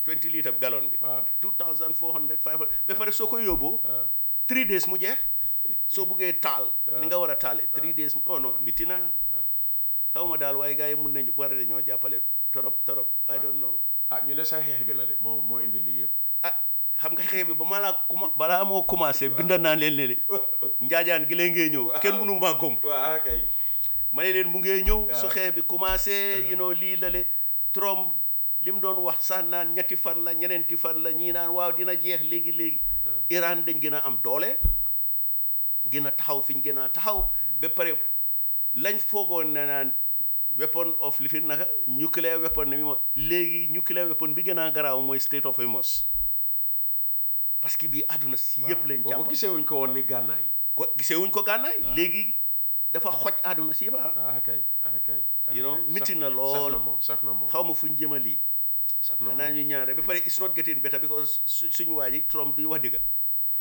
20 litre gallon bi waaw 2400 500 ba pare soo ko yóbboo 3 days mu jeex soo buggee taal ni nga war a taale 3 days mu oh non miti na xaw ma daal waaye gars yi mun nañu war nañoo jàppale torop torop I don't know ah ñu ne sax xeex bi la de moo moo indi lii yëpp ah xam nga xeex bi ba ma laa kuma balaa moo commencé binda naa leen ne njaajaan gi lee ngee ñëw kenn mënu maa gom waaw kay ma ne leen mu ngee ñëw su xeex bi commencé you know lii la le Trump li mu doon wax sax naan ñetti fan la ñeneenti fan la ñii naan waaw dina jeex léegi léegi Iran dañ gën a am doole gën a taxaw fi ñu gën a taxaw ba pare lañ foogoon ne naan weapon of li fi naka nuclear weapon ne mi ma léegi nuclear weapon bi gën a garaaw mooy state of Hormuz parce que bii àdduna si yëpp lañ boobu jàpp gisee wuñ ko woon ni gànnaay ko gisee wuñ ko gànnaay léegi dafa xoj àdduna si yëpp ah ah kay ah kay ah, You know, kay. metti Saf- na lool. saf na moom saf na moom xaw ma fuñ jëma lii saf na xanaa moom ñu ñaare ba pare it's not getting better because su suñu waa ji Trump duy wax dëgga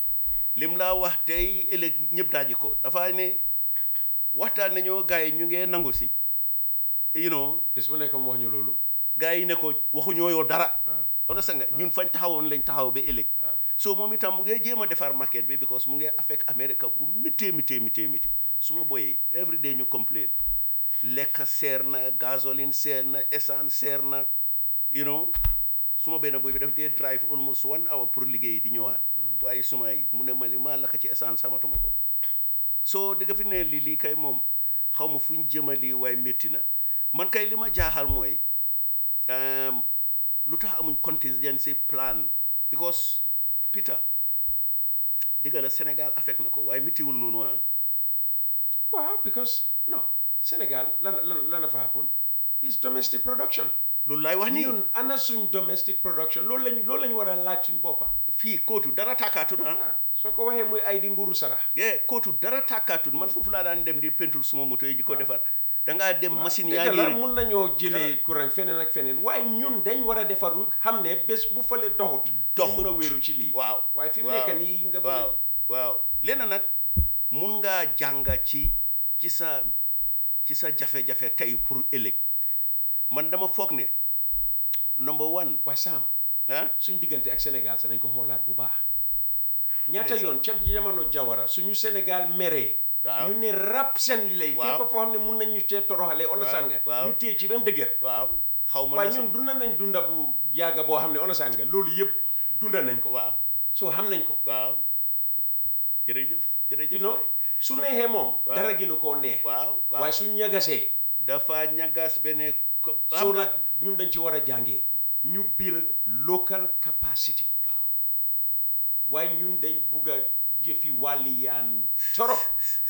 lim laa wax tey ëllëg ñëpp daaji ko dafa ne waxtaan nañoo gars yi ñu ngee nangu si you know bis bu nekk mu wax ñu loolu gars yi ne ko waxuñoo yow dara waaw on sa nga ñun fañ taxawoon lañ taxaw ba ëllëg so moom itam mu ngee jéem a defar market bi because mu ngee affect America bu mitee mitee mitee mitee su ma boyee every day ñu complain lekk seer na gasoline seer na essence seer na you know suma benn boy bi daf dee drive almost one hour pour liggéey di ñëwaat waaye suma yi mu ne ma li maa lakk ci essence samatuma ko soo dëgg fi ne lii lii kay moom xaw ma fu ñu jëmali waaye métti na man kay li ma jaaxal mooy um, lu tax amuñ contingency plan because Peter dëgg la Sénégal affect na ko waaye méttiwul noonu ah waaw because no Sénégal lan lan lan la fa happen is domestic production loolu laay wax nii ñun ana suñ domestic production loolu lañ loolu lañ war a laaj suñ boppa fii kootu dara tàkkaatut ah ah soo ko waxee muy ay di mburu sarax yee kootu dara tàkkaatut man foofu laa daan dem di peinture suma moto yi di ko defar dangaa dem machine yaa dëgg la ngi mun nañoo jëlee courant feneen ak feneen waaye ñun dañ war a defaru xam ne bés bu fale doxut Doxut. mun a wéeru ci lii waaw waaye fi mu waaw, nekk nii nga waaw bëgg waaw lenn nag mun ngaa jànga ci ci sa ci sa jafe-jafe tey pour ëllëg man dama foog ne number one waaye Sam ah suñ diggante ak Sénégal sax nañ ko xoolaat bu baax ñaata yoon ca jamono jawara suñu Sénégal meree Waaw. ñu ne rap seen li lay Waaw. fépp foo xam ne mun nañ ñu cee toroxale onasan nga waaw. ñu téye ci ba mu dëgër waaw xaw ma waaye na ñun sax- dunda nañ dunda bu yàgga boo xam ne onasan nga loolu yëpp dunda nañ ko waaw soo xam nañ ko waaw jërëjëf jërëjëf you know waay. su neexee moom dara gënu koo neex waaw waaw waaye suñ ñagasee dafa ñagas benn ko soo xam nag ñun dañ ci war a jàngee ñu build local capacity waaw waaye ñun dañ bugg a yëfi wàlli yaan torop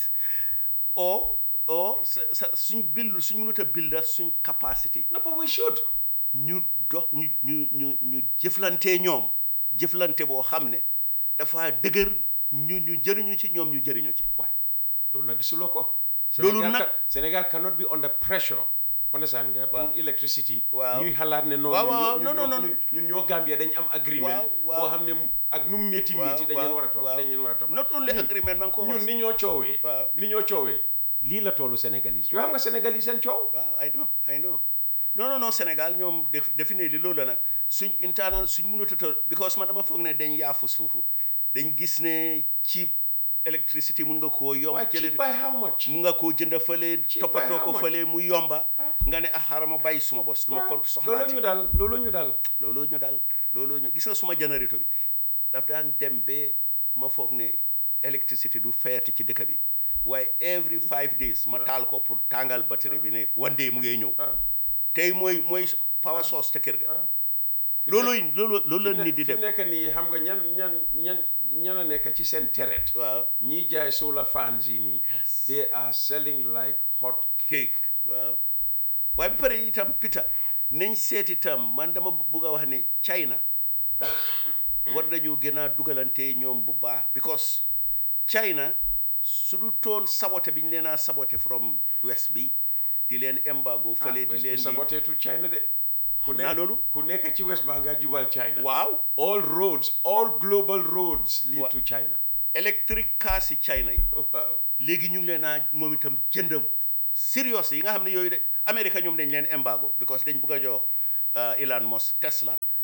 o o sa sa suñ bill suñ mënut a build suñ capacity no but we should ñu dox ñu ñu ñu ñu jëflante ñoom jëflante boo xam ne dafa dëgër ñu ñu jëriñu ci ñoom ñu jëriñu ci waaye loolu nag gisuloo ko Loolu Sénégal nag- ca- Sénégal cannot be under pressure understand nga pour electricity Waaw. ñuy xalaat ne noonu Waaw, waaw, ñun non, non, ñoo- non. ñun- ñun ñoo Gambia dañ am agreement Waaw, waaw. boo xam ne mu- ak nu mu métti métti dañ leen war a topp dañ leen war a topp not only agreement man ko ñun wax ni ñoo coowee Waaw. ni ñoo coowee lii la toolu sénégalais yoo xam nga sénégalais seen coow waaw I know I know non non non Sénégal ñoom def définir li loolu la nag suñ internal suñ mënut a to because man dama foog ne dañ yaafus foofu dañ gis ne cheap électricité mun nga koo yomb waaye jële cheap by how much mun nga koo jënd fële Cheap toppatoo by ko how much? fële mu yomba nga ne ah xaaral ma bàyyi suma bos du ma ko loolu soxlaati ñu daal loolu ñu daal looloo ñu dal looloo ñu gis nga suma générateur bi daf daan dem ba ma foog ne électricité du fayati ci dëkk bi waaye every five days ma taal ko pour tàngal batterie bi ne one day mu ngay ñëw tey mooy mooy power source ca kër ga loolooy loolu loolu la nit di fi def nekk nii xam nga ñan ñan ñan ñan a nekk ci seen teret waaw ñiy jaay solar fans yi nii Yes. they are selling like hot cake waaw waaye ba pare itam Peter nañ seet itam man dama bugg a wax ne China war nañu gën a dugalante ñoom bu baax because China su du toon sabote bi ñu leen a sabote from west bi di leen embargo fële di leen di saboteetu China de ku naa loolu. ku nekk ci west baa nga jubal China waaw all roads all global roads lead Wa- to China electric cars yi China yi waaw léegi ñu ngi leen a moom itam jënd serious yi nga xam ne yooyu de Amérique ñoom dañ leen embargo because dañ bugg a jox uh, Elon Musk Tesla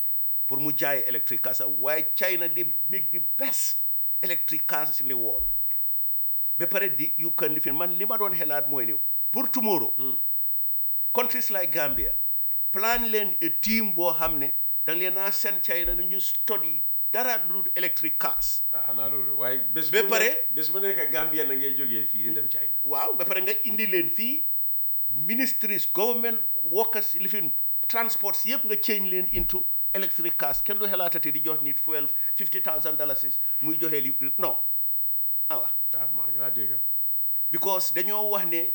pour mu jaay electric cars am waaye China they make the best electric cars in the world ba pare di you can live in man li ma doon xelaat mooy ni pour tomorrow countries like Gambia plan leen a team boo xam ne da nga leen a seen China ne ñu study dara lu dul electric cars ah xanaa loolu waaye bés Ba bu pare- nekk bés bu nekk Gambia na ngay jógee fii di dem China waaw ba pare nga indi leen fii ministries government workers lifin transports yëpp nga change leen into electric cars kenn du xelaatati di jox nit fuel fifty thousand dollars muy joxe li non awa ah maa ngi laa dégg because dañoo wax ne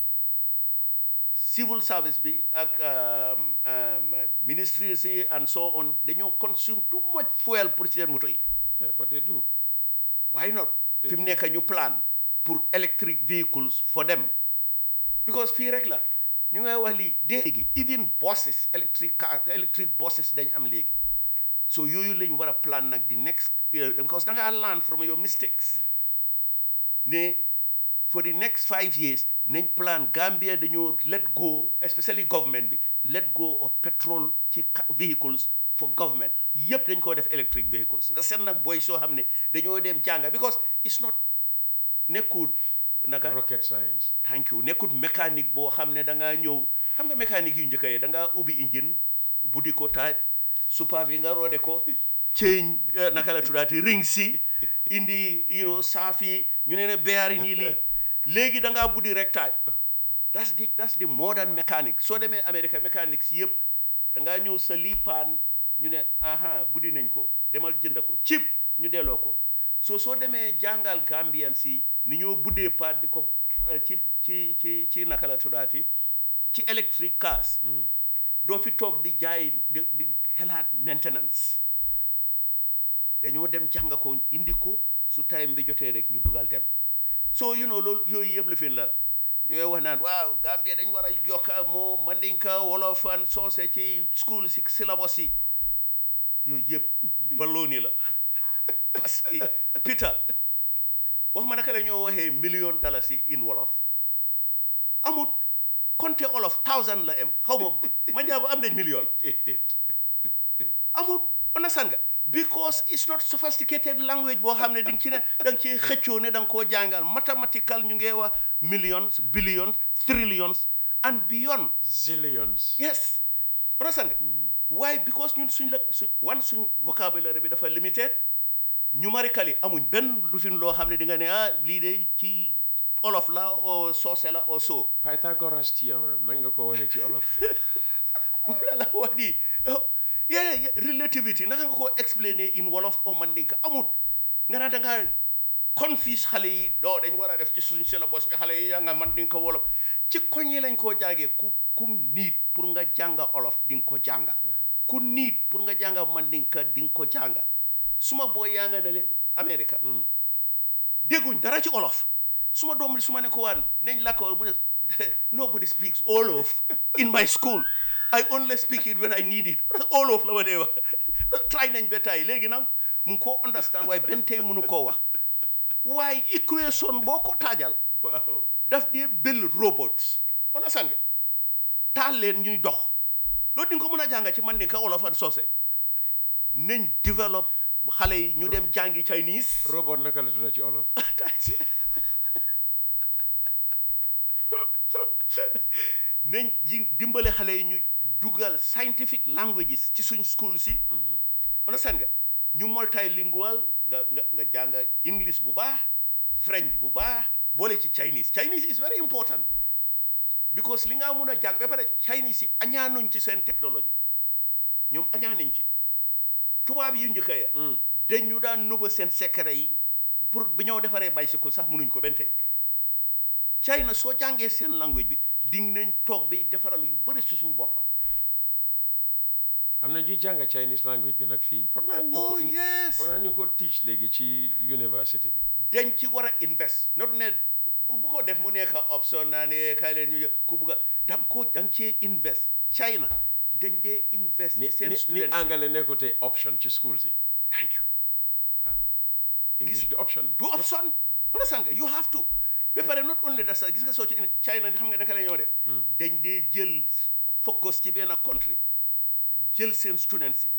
civil service bi ak um, um, ministries yi and so on dañoo consume too much fuel pour seen moto yi yeah but they do why not fi mu nekk ñu plan pour electric vehicles for them because fii rek la ñu ngay wax lii léegi even buses electric car electric buses dañ am léegi so yooyu lañ war a plan nag the next year because da ngaa learn from your mistakes ne for the next five years nañ plan Gambia dañoo let go especially government bi let go of petrol ci ca- vehicles for government yëpp dañ koo def electric vehicles nga seet nag boy soo xam ne dañoo dem jànga because it's not nekkul naka rocket science thank you nekkut mécanique boo xam ne da ngaa ñëw xam nga mécanique yu njëkk yi da ngaa ubbi engine buddi ko taaj supa bi nga roode ko change eh, naka la tuddaati ring si indi you know saaf yi ñu ne ne beyaari nii lii léegi da ngaa buddi rek taaj that's the that's the modern mécanique soo demee America mécanique si yëpp da ngaa ñëw sa lii paan ñu ne aha buddi nañ ko demal jënd ko chip ñu delloo ko so soo demee jàngal Gambian si ni ñoo buddee paan di ko eh, ci ci ci ci naka la tuddaati ci electric cars doo fi toog di jaay di di xelaat maintenance dañoo dem jàng ko indi ko su time bi jotee rek ñu dugal dem so you know loolu yooyu yëpp la fi la ñu ngay wax naan waaw Gambia dañ war a yokk moo mandinka wolof and soose ci school si syllabus yi yooyu yëpp balooni la parce que Peter wax ma naka la ñoo waxee million dalasi in wolof amut compte wolof thousand la am xaw ma ma njaago am nañ million déedéet amul understand nga because it's not sophisticated language boo xam ne di nga ci ne da nga ci xëccoo ne da nga koo jàngal mathematical ñu ngi wax millions billions trillions and beyond zillions yes understand nga waaye because ñun suñ la su wan suñ vocabulaire bi dafa limited numerically amuñ benn lu fin loo xam ne di nga ne ah lii de ci olof la o soose la o so Pythagoras theorem nan nga ko waxee ci olof moom la la wax nii yeah, yeah, relativity naka nga ko explainer in wolof o mandinka amut nga naan da ngaa confuse xale yi doo dañ war a def ci suñ syllabus bi xale yi yaa nga mandinka wolof ci koñ yi lañ koo jàngee ku kum niit pour nga jànga olof di nga ko jànga ku niit pour nga jànga mandinka di nga ko jànga suma booy yaa nga ne le America dégguñ dara ci olof suma doom bi su ma ne ko waan nañ la ko mu ne nobody speaks Wolof in my school I only speak it when I need it Wolof la ma dee wax try nañ ba tey léegi nag mu ngi koo understand waaye benn tey mënu koo wax waaye equation boo ko taajal waaw daf dee build robots understand nga taal leen ñuy dox loolu di nga ko mën a jàng ci man di ka Wolof ak soose nañ develop xale yi ñu dem jàngi Chinese robot naka la tudda ci olof nañ ji dimbale xale yi ñu dugal scientific languages ci suñ school si understand nga ñu multilingual nga nga nga jàng english bu baax french bu baax boole ci chinese chinese is very important because li nga mun a jàng ba pare chinese yi añaanuñ ci seen technologie ñoom añaanuñ ci tubaab yu njëkk ya dañu daan nëbba seen secret yi pour bi ñoo defaree bicycle sax mënuñ ko benn tey China soo jàngee seen language bi di nañ toog bi defaral yu bëri si suñu boppa am na ñuy jàng Chinese language bi nag fii foog naa ñu oh ko yes foog naa ñu ko teach léegi ci university bi dañ ci war a invest not ne bu bu ko def mu nekk option naa ne kaay leen ñu ku bugg a dam ko da nga cee invest China dañ dee invest ni ci seen ni ni students angale nekkutee option ci school si thank you English di option du option understand nga you have to ba pare not only that sax gis nga soo ci China xam nga naka la ñoo def dañ dee jël focus ci benn country jël seen students yi